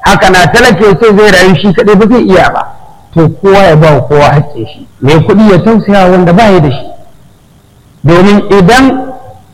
haka na talaka sai zai rayu shi kadai ba zai iya ba to kowa ya ba kowa haƙƙin shi mai kuɗi ya tausaya wanda ba ya da shi domin idan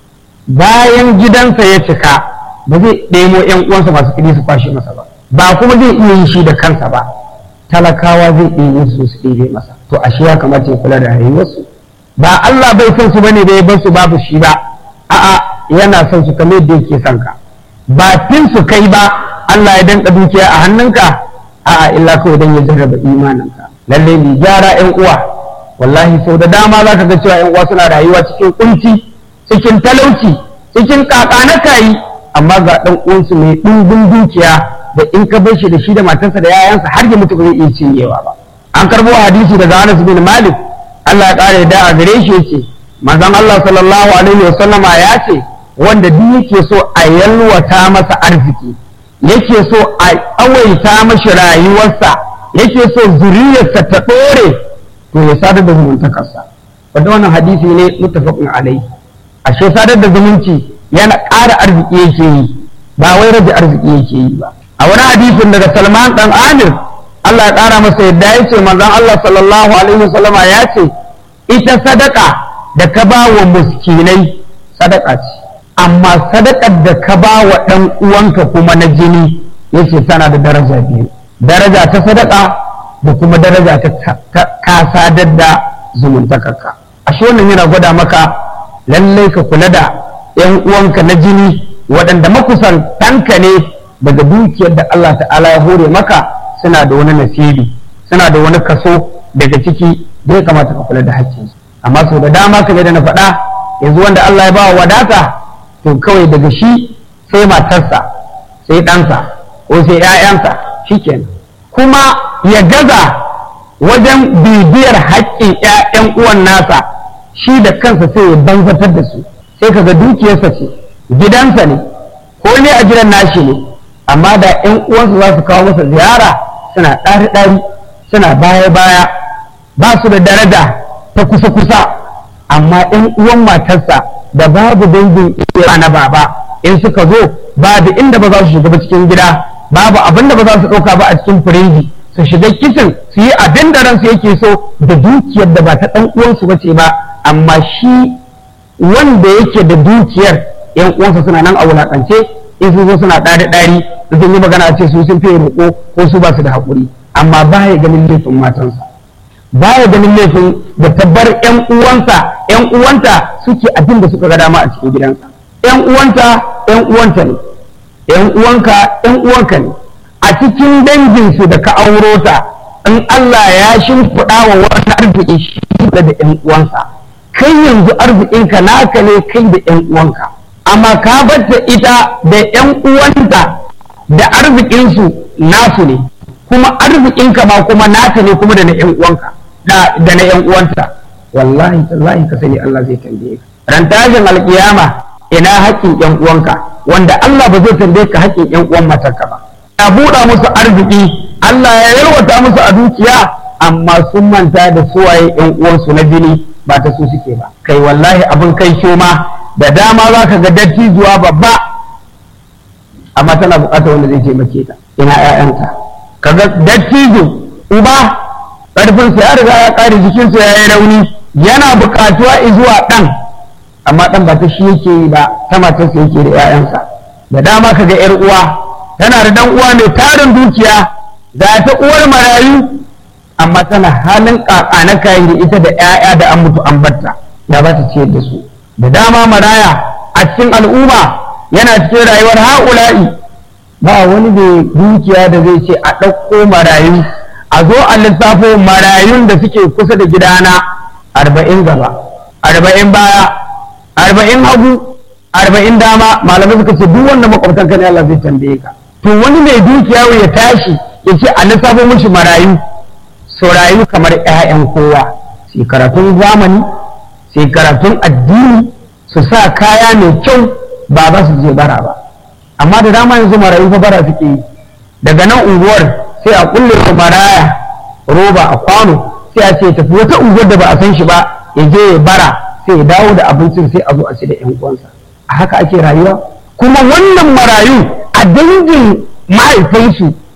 bayan gidansa ya cika ba zai ɗemo ‘yan uwansa masu kuɗi su kwashe masa ba ba kuma zai iya yi shi da kansa ba talakawa zai iya yi su su ɗebe masa to ashe ya kamata ya kula da rayuwarsu ba Allah bai son su bane da ya bar su babu shi ba a'a yana son su kamar yadda yake son ka ba fin su kai ba Allah ya danka dukiya a hannunka a'a illa kawai dan ya jarraba imaninka lalle ni gyara ƴan uwa wallahi sau da dama za ka ga cewa ƴan uwa suna rayuwa cikin kunci cikin talauci cikin kakana kayi amma ga ɗan uwansu mai ɗumbin dukiya da in ka bar shi da shi da matarsa da yayansa har ya mutu ba zai iya cinyewa ba an karbo hadisi daga Anas bin Malik Allah ya kare da a gare shi yace manzon Allah sallallahu alaihi wa sallama ya ce wanda duk yake so a yalwata masa arziki yake so a awaita mashi rayuwarsa yake so zuriyarsa ta ɗore to ya sadar da zumuntakarsa wanda wannan hadisi ne muttafaqun alaihi ashe sadar da zumunci yana ƙara arziki yake yi ba wai rage arziki yake yi ba a wani hadisin daga Salman dan Amir Allah ya ƙara masa yadda ya ce manzon Allah sallallahu alaihi wasallama ya ce ita sadaka da ka ba wa muskinai sadaka ce amma sadakar da ka ba wa ɗan uwanka kuma na jini yace tana da daraja biyu daraja ta sadaka da kuma daraja ta ka sadar da zumuntakarka ashe wannan yana gwada maka lallai ka kula da ‘yan uwanka na jini waɗanda makusantanka ne daga dukiyar da Allah ta'ala ya hore maka suna da wani nasibi suna da wani kaso daga ciki da ya kamata ka kula da haƙƙinsu amma sau da dama kamar da na faɗa yanzu wanda Allah ya ba wa wadata to kawai daga shi sai matarsa sai ɗansa ko sai ‘ya'yansa shikenan kuma ya gaza wajen bibiyar haƙƙin ‘ya'yan uwan nasa shi da kansa sai ya banzatar da su sai kaga dukiyarsa ce gidansa ne ko ne a gidan nashi ne amma da ‘yan uwansa za su kawo masa ziyara suna ɗari-ɗari suna baya-baya ba su da daraja ta kusa-kusa amma ‘yan uwan matarsa da babu dangin iya na baba in suka zo babu inda ba za su shiga ba cikin gida babu abin da ba za su ɗauka ba a cikin firinji su shiga kicin su yi abin da ransu yake so da dukiyar da ba ta ɗan uwansu ba ce ba amma shi wanda yake da dukiyar ‘yan uwansa suna nan a wulaƙance in sun zo suna ɗari ɗari sun yi magana ce su sun fiye roƙo ko su ba su da haƙuri amma ba ya ganin laifin matansa ba ya ganin laifin da tabbar ƴan uwansa ƴan uwanta suke abin da suka ga dama a cikin gidansa ƴan uwanta ƴan uwanta ne ƴan uwanka ƴan uwanka ne a cikin danginsu da ka auro ta in Allah ya shimfiɗa wa wani arziki shi da ƴan uwansa kai yanzu arzikinka naka ne kai da ƴan uwanka amma ka batta ita da ƴan uwanta da arzikinsu nasu ne kuma arzikinka ma kuma naka ne kuma da na ƴan uwanka da na ƴan uwanta wallahi tallahi ka sani Allah zai tambaye ka ran tashin alkiyama ina haƙƙin ƴan uwanka wanda Allah ba zai tambaye ka haƙƙin ƴan uwan matarka ba ya buɗa musu arziki Allah ya yalwata musu a dukiya amma sun manta da suwaye ƴan uwansu na jini ba ta su suke ba kai wallahi abin kai shoma da dama za ka ga dattijuwa babba amma tana bukatar wanda zai taimake ta ina ƴaƴanta kaga dattijo uba ƙarfinsa ya riga ya ƙare jikinsa ya yi rauni yana buƙatuwa zuwa ɗan amma ɗan ba ta shi yake yi ba ta matarsa yake da ƴaƴansa da dama kaga ƴar uwa tana da ɗan uwa mai tarin dukiya ga ta uwar marayu amma tana halin ƙaƙa na kayan da ita da ƴaƴa da an mutu an batta ya ba ta ciyar da su da dama maraya a cikin al'umma yana cikin rayuwar ha'ula'i ba wani da dukiya da zai ce a ɗauko marayu a zo a lissafo marayun da suke kusa da gidana arba'in gaba arba'in baya arba'in hagu arba'in dama malamai suka ce duk wanda makwabtan ka ne Allah zai tambaye ka to wani mai dukiya ya tashi ya ce a lissafo mishi marayu su rayu kamar 'ya'yan kowa sai karatun zamani sai karatun addini su sa kaya mai kyau ba za su je bara ba amma da dama yanzu marayu fa bara suke yi daga nan unguwar sai a kulle su maraya roba a kwano sai a ce tafi wata unguwar da ba a san shi ba ya je ya bara sai ya dawo da abincin sai a zo a ci da yan uwansa a haka ake rayuwa kuma wannan marayu a dangin mahaifinsu